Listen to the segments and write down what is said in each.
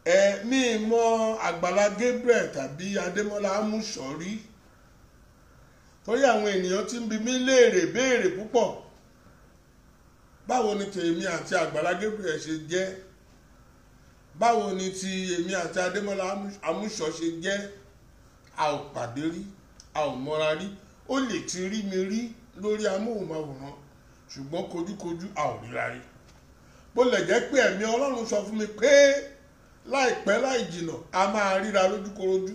ẹ mi mọ àgbàlá Gabriel tàbí Adémọ́lá amúṣọrí torí àwọn ènìyàn ti ń bi mí léèrè béèrè púpọ̀ báwo ni tèmi àti àgbàlá Gabriel ṣe jẹ́ báwo ni ti èmi àti Adémọ́lá amúṣọ ṣe jẹ́ a ò pàdé rí a ò mọra rí ó lè ti rí mi rí lórí amóhùnmáwòrán ṣùgbọ́n kojúkojú a ò ríra rí bó lè jẹ́ pé ẹ̀mí Ọlọ́run sọ fún mi pé láìpẹ́ láì jìnà a máa ríra lójúkorojú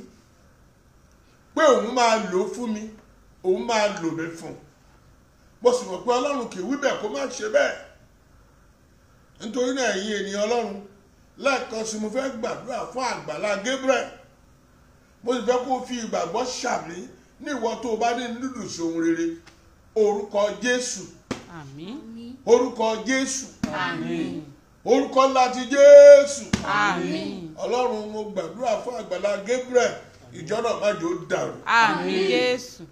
pé òun máa lò ó fún mi òun máa lò mí fún un mo sì mọ̀ pé Ọlọ́run kì í wí bẹ́ẹ̀ kó má ṣe bẹ́ẹ̀ nítorí náà ẹ̀yin ènìyàn Ọlọ́run lẹ́ẹ̀kan sí mo fẹ́ gbàdúrà fún àgbàlá Gabriel mo sì fẹ́ kó fi ìgbàgbọ́ ṣàmì ní ìwọ tó o bá ní dúdú sí ohun rere orúkọ Jésù àmín orúkọ Jésù àmín orúkọ ńlá ti Jésù àmín Ọlọ́run mo gbàdúrà fún àgbàlá Gabriel ìjọ náà má jò ó dàrú àmín Jésù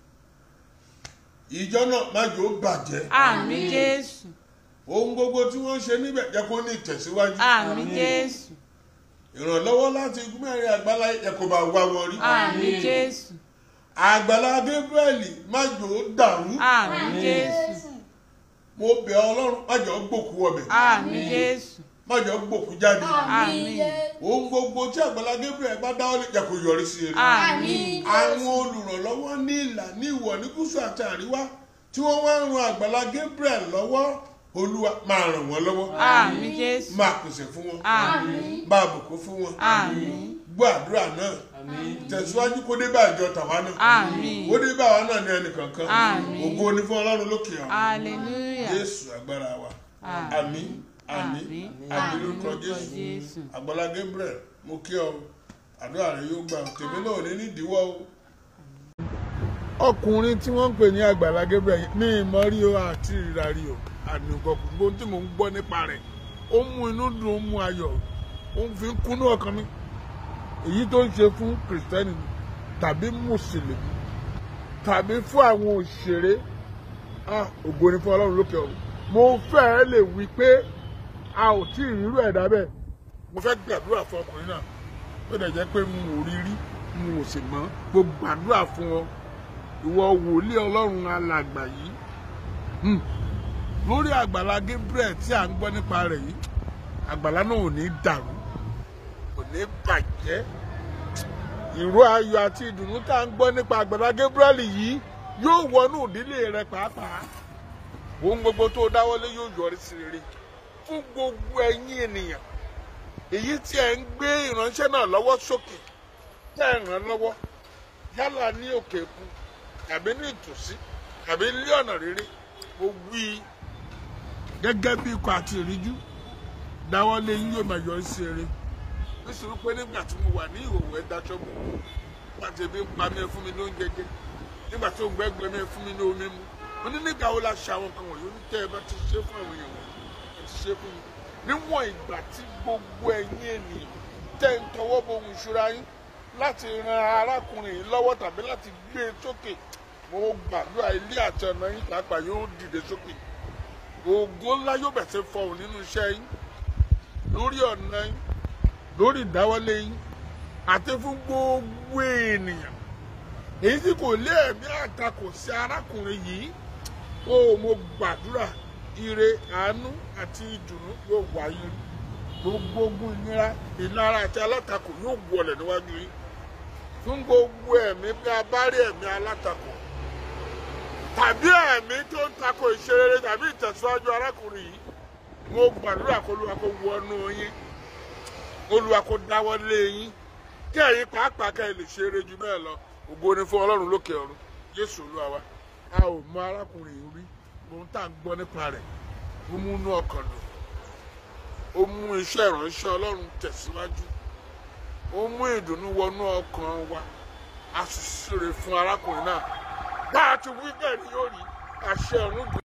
ìjọ náà má jò ó bàjẹ́ àmín Jésù ohun gbogbo tí wọ́n ń ṣe níbẹ̀ jẹ́ kó ní ìtẹ̀síwájú àmín Jésù ìrànlọ́wọ́ láti mẹ́rin àgbàlá yẹ kó bá wá wọn rí àmín Jésù àgbàlá Gabriel má jò ó dàrú àmín Jésù mo bẹ̀ Ọlọ́run má jò ó gbòkú ọbẹ̀ àmín Jésù má jò ó gbòkú jáde àmín ohun gbogbo tí àgbàlá Gabriel bá dáwọ́ lé jẹ́ kó yọrí sí eré àmín àwọn olùrànlọ́wọ́ ní ìlà ní ìwọ̀ ní gúúsù àti àríwá tí wọ́n wá ń ran àgbàlá Gabriel lọ́wọ́ olúwa máa ràn wọ́n lọ́wọ́ àmín Jésù máa pèsè fún wọn àmín máa bùkún fún wọn àmín gbọ́ àdúrà náà tẹ̀síwájú kó dé bá ìjọ tàwa náà àmín kó dé bá àwa náà ní ẹnìkankan Àmín. ògo ni fún ọlọ́run lókè ọ̀run hallelujah jésù agbára wa àmín àmín àmín àmín lórúkọ lórúkọ jésù Jésù àgbàlá Gabriel mo kí ọ àdúrà rẹ yóò gbà tèmi náà ò ní nídìíwọ́ o. ọkùnrin tí wọ́n ń pè ní àgbàlá Gabriel ní ìmọ̀ rí o àti ìrà rí o àdùnkọ̀ gbogbo tí mò ń gbọ́ nípa rẹ̀ ó mú inú dùn ó mú ayọ̀ ó fi ń kúnú ọkàn mi èyí tó ń ṣe fún kìrìsìtẹ́nì tàbí mùsùlùmí tàbí fún àwọn òṣèré ah, ògo ni fún ọlọ́run lókè ọ̀run mo fẹ́ẹ́ lè wí pé a ò tí ì rírú ẹ̀dá bẹ́ẹ̀ mo fẹ́ gbàdúrà fún ọkùnrin náà ó dẹ̀ jẹ́ pé mo ò rí rí mo ò sì mọ̀ mo gbàdúrà fún ọ ìwọ wòlíì ọlọ́run alàgbà yìí Hmm. lórí àgbàlá Gabriel tí à ń gbọ́ nípa rẹ̀ yìí àgbàlá náà ò ní dàrú kò ní bàjẹ́ ìró ayọ̀ àti ìdùnnú tá à ń gbọ́ nípa àgbàlá Gabriel yìí yóò wọnú ìdílé rẹ pàápàá ohun gbogbo tó dáwọ́lé yóò yọrí sí rere fún gbogbo ẹ̀yin ènìyàn èyí tí ẹ ń gbé ìránṣẹ́ náà lọ́wọ́ sókè tẹ́ ẹ ràn lọ́wọ́ yálà ní òkè òkun tàbí ní ìtòsí tàbí ní ọ̀nà rere mo wí gẹ́gẹ́ bí ikọ̀ àti ìríjú dáwọ́lé yín yóò máa yọrí sí rere nítorí pé nígbà tí mo wà ní ìhòòhò ẹ daṣọ bò nígbà tí ebi ń pa mí ẹ fún mi ní oúnjẹ jẹ nígbà tí òǹgbẹ gbẹ mí ẹ fún mi ní omi mu mo ní nígbà wo la ṣe àwọn kan wọ̀nyí ó ní tẹ́ ẹ bá ti ṣe fún àwọn èèyàn wọ̀nyí ẹ ti ṣe fún mi níwọ̀n ìgbà tí gbogbo ẹ̀yin ènìyàn tẹ́ ń tọwọ́ bọ ohun ìṣúra yín láti ran arákùnrin yìí lọ́wọ́ tàbí láti gbé e sókè mo gbàdúrà ilé àti ọ̀nà yín pàápàá yóò dìde sókè ògo ńlá yóò bẹ̀ sí fọhùn nínú iṣẹ́ yín lórí ọ̀nà yín lórí ìdáwọ́lé yín àti fún gbogbo ènìyàn èyí tí kò lé ẹ̀mí àtakò sí arákùnrin yìí ó mo gbàdúrà ire àánú àti ìdùnnú yóò wáyé gbogbo ogun ìnira ìlara àti alátakò yóò wọlẹ̀ níwájú yín fún gbogbo ẹ̀mí bí a bá rí ẹ̀mí alátakò tàbí ẹ̀mí tó ń takò ìṣerere tàbí ìtẹ̀síwájú arákùnrin yìí mo gbàdúrà kó Olúwa kó wọnú yín Olúwa kó dáwọ́ lé yín kí ẹ̀yin pàápàá kẹ́ ẹ lè ṣe eré ju bẹ́ẹ̀ lọ ògo ni fún Ọlọ́run lókè ọ̀run Jésù Olúwa wa a ò mọ arákùnrin yìí rí ohun tá à ń gbọ́ nípa rẹ̀ ó mú inú ọkàn dùn ó mú iṣẹ́ ìránṣẹ́ Ọlọ́run tẹ̀síwájú ó mú ìdùnnú wọnú ọkàn wa a sì ṣeré fún arákùnrin náà bá a ti wí bẹ́ẹ̀ ni yóò rí àṣẹ ọ̀run dùn.